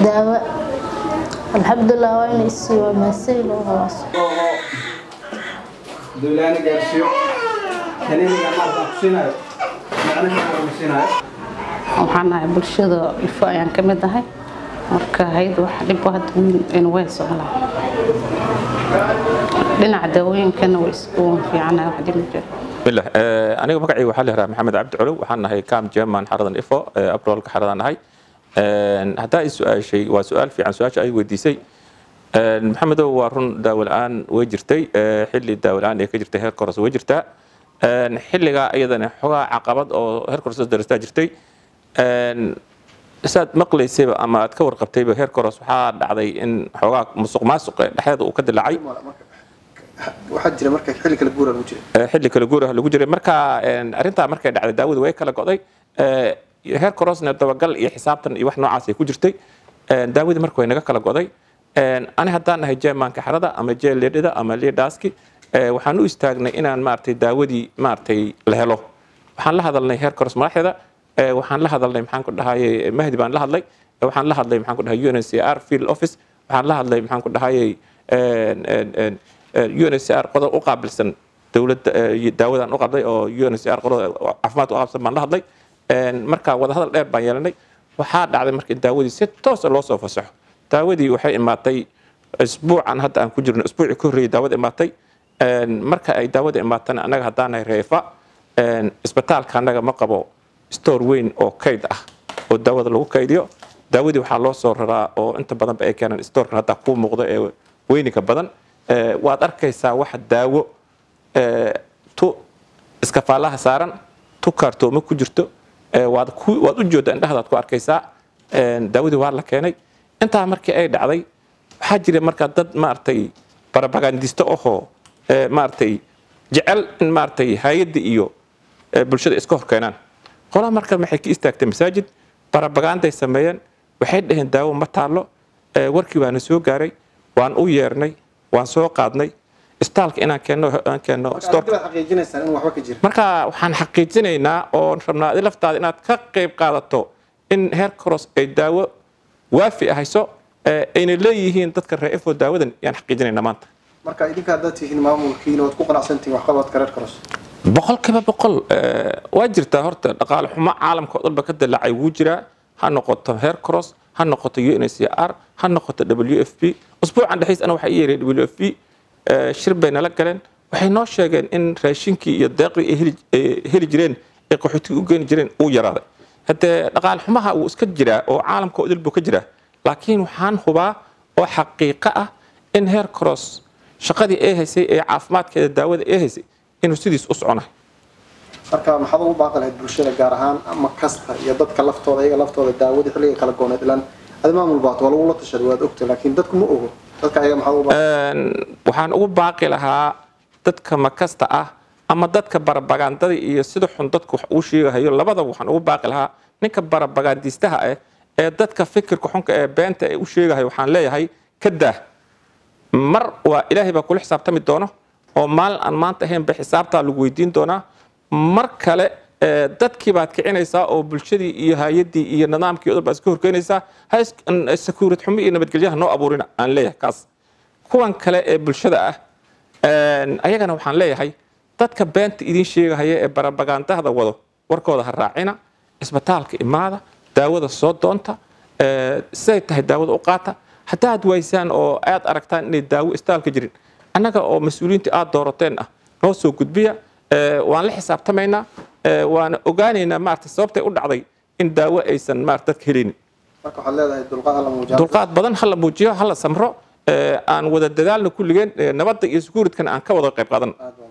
daawo alxamdulilah waa in isii waa maasay loo habaas dowlaana gaarsiiyo kaniiniga maarka ku siinayo macnaha ku siinayo waxaan ahay bulshada ifo ayaan ka mid ahay marka hayd wax dhib hadda wiil inu way soclaa dhinaca daawooyinkana way isku fiicanahay wax dhib ma jiro bismillah Eh, aniga magacayga waxaa la yihahdaa maxamed cabdi colow waxaan nahay cam german xaradan ifo eh, abrolka xaradan nahay Een, haddaa i su-aashay waa su-aal fiican su-aasha ay weydiisay Een, maxamedow waa run daawo la-aan way jirtay eh, xilli daawo la-aan ee ka jirtay heerka hoose way jirtaa Een, xilligaa iyadana xogaa caqabad oo heerka hoose daristaa jirtay Een, saad maqlaysayba ama aad ka warqabtayba heerka hoose waxaa dhacday in xoogaa musuq maasuq ee dhexdeeda uu ka dilaacay waxaa jira marka xilli kala guura lagu jira Eh, xilli kala guur ah lagu jiray marka een, arrintaa markay dhacday daawadu way kala go'day Eh, heer korosna dabagal iyo xisaabtan iyo wax noocaas ay ku jirtay Een, daawadii marka way naga kala go'day Een, ani haddaan nahay jeemaanka xarada ama jeel leedhida ama leedhaaski eh, waxaan u istaagnay inaan maaragtay daawadii maaragtay la helo waxaan la hadalnay heer koros madaxdeeda Eh, waxaan la hadalnay maxaan ku dhahayay mahdi baan la hadlay Eh, waxaan la hadlay maxaan ku dhahay UNHCR field office waxaan la hadlay maxaan ku dhahayay een, een, een, eh, UNHCR qodob u qaabilsan dowladda eh, daawadan u qabday oo UNHCR qodob caafimaad u qaabsan baan la hadlay Een, marka wadahadal dheer baan yeelanay waxaa dhacday marka in daawadii si toosa loo soo fasaxo daawadii waxay imaatay isbuucan hadda aan ku jirno isbuucii ka horreeyay daawada imaatay Een, marka ay daawada imaatana annaga haddaan nahay reefa een, isbitaalka annaga ma qabo store weyn oo kayd ah oo daawada lagu kaydiyo daawadii waxaa loo soo raraa oo inta badanba ay keenaan storekan hadda kuu muuqda ee weyninka badan Eh, waad arkaysaa waxa daawo eh, tu iskafaalaha saaran tu kaartoomo ku jirto eh, waad ku- waad u jooddaa indhahdaad ku arkaysaa Een, daawadii waa la keenay intaa markii ay dhacday waxaa jira marka dad maaragtay barabagandisto ahoo eh, maaragtay jecel in maaragtay hay-adda iyo eh, bulshada iska hor keenaan qolaa marka maxay ka istaagtay masaajid barabaganday sameeyeen waxay dhaheen daawo ma taallo Eh, warkii waana soo gaaray waan u yeernay waan soo qaadnay istaalka inaan keenno aan keenno storeka arrinta xaqiijinaysaan in waxba ka jira marka waxaan xaqiijinaynaa oo rabnaa adi laftaada inaad ka qayb qaadato in heer koros ay daawo waafi ahayso eh, ayna leeyihiin dadka reefo daawadan yaan xaqiijinaynaa maanta marka idinka haddaad tihiin maamulkiina waad ku qanacsantihiin waxqabadka reer karos boqolkiiba boqol eh, waa jirtaa horta dhaqaale xumo caalamka oo dhanba ka dilaacay wuu jiraa ha noqoto heer cross ha noqoto UNHCR ha noqoto WFP usbuucan dhexdiis ana waxaa ii yeeray WFP eh, shir bay nala galeen waxay noo sheegeen in raashinkii iyo deeqdii ay heli- ay heli jireen ay qaxootiga u geeni jireen uu yaraaday haddee dhaqaale xumaha wuu iska jiraa oo caalamka oo dhan buu ka jiraa laakiin waxaan hubaa oo xaqiiqo ah in heer cross shaqadii ay haysay ee caafimaadkeeda daawada ay haysay inuu sidiis u soconayo marka maxaad ugu baaqi lahayd bulshada gaar ahaan ama kasta iyo dadka laftooda iyaga laftooda daawadii xilliga kala gooneed ilaan adi maamul baat waa lagula tashaday waad ogta laakiin dadku ma ogo dadka ayaga maxaad ugu baaqi Een, waxaan ugu baaqi lahaa dadka makasta ah ama dadka barabagandada iyo sida xun dadku wax uu sheegahayo labadaba waxaan ugu baaqi lahaa ninka barabagandistaha ah ee dadka fikirka xunka ee beenta ee u sheegahayo waxaan leeyahay ka daah mar waa ilaahay baa kula xisaabtami doono oo maalin aan maanta ahaynba xisaabtaa lagu weydiin doonaa mar kale eh, dadkii baad kicinaysaa oo bulshadii iyo hay-adii iyo nidaamkii oo dhan baad iska horkeenaysaa ha is- n- sakuurad xumo iyo nabadgelyaha noo abuurina aan leeyahay kaas kuwan kale ee bulshada ah een, ayagana waxaan leeyahay dadka beenta idiin sheegahaya ee barabagandahda wado warkooda ha raacina isbitaalka imaada daawada soo doonta eh, siday tahay daawada u qaata haddaad waysaan oo aad aragtaan inay daawo istaalka jirin annaga oo mas-uuliyiinta aad doorateen ah noo soo gudbiya eh, waan la xisaabtamaynaa eh, waana ogaanaynaa maarata sababtay u dhacday in daawo aysan maarata dadka helinin marka waxaad leedahay dulqaad alla muujaa dulqaad badan hala muujiyo hala samro eh, aan wada dadaalna kulligeen eh, nabadda iyo sukuuridkana aan ka wada qayb qaadan aad baa